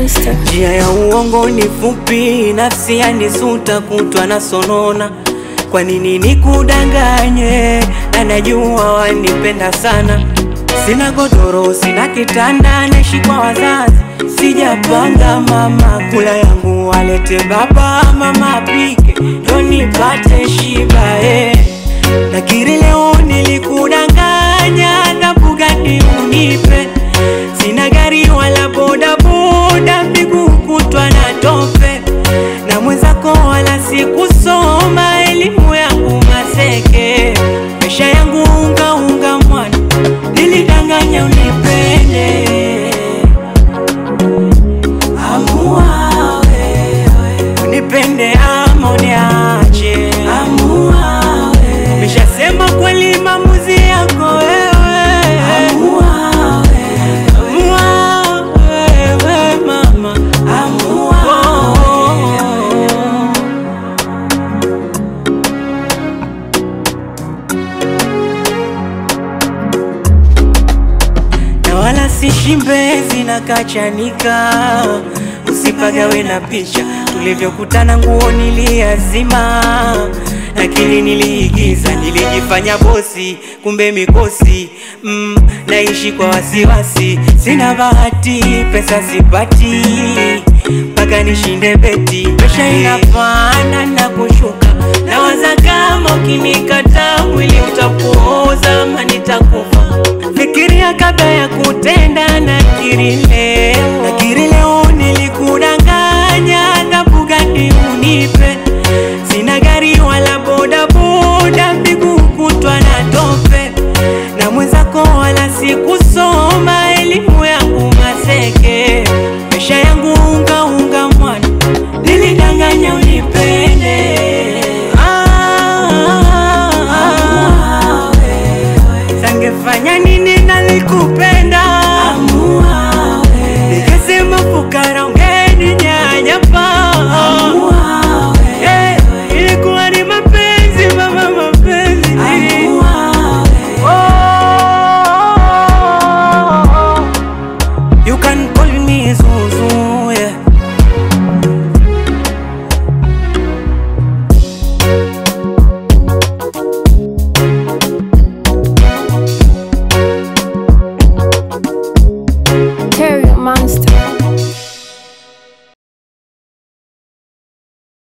Mr. Njia ya uongo ni fupi, nafsi yanisuta kutwa na sonona. Kwa nini nikudanganye? Na najua wanipenda sana. Sina godoro, sina kitanda, naishi kwa wazazi. Sijapanga mama, kula yangu walete baba, mama apike ndo nipate shiba eh. Nakiri leo nilikudanganya, na Bugatti unipe Sina gari wala boda boda, miguu kutwa na tope, na mwenzako wala sikusoma, elimu yangu maseke, maisha yangu unga unga mwana, nilidanganya unipende. Amua wewe, unipende ama uniache. Amua wewe, meshasema kweli, maamuzi yako wewe. Amua wewe, amua wewe mama, amua wewe. na wala si shimbezi na kachanika, usipagawe na picha tulivyokutana, nguo niliazima, lakini niliigiza, nilijifanya bosi, kumbe mikosi mm, naishi kwa wasiwasi, sina bahati, pesa sipati mpaka nishinde beti, presha inapanda na kushuka, nawaza kama ukinikata mwili utakuoza ama nitakufa Fikiria kabla ya kutenda na kirile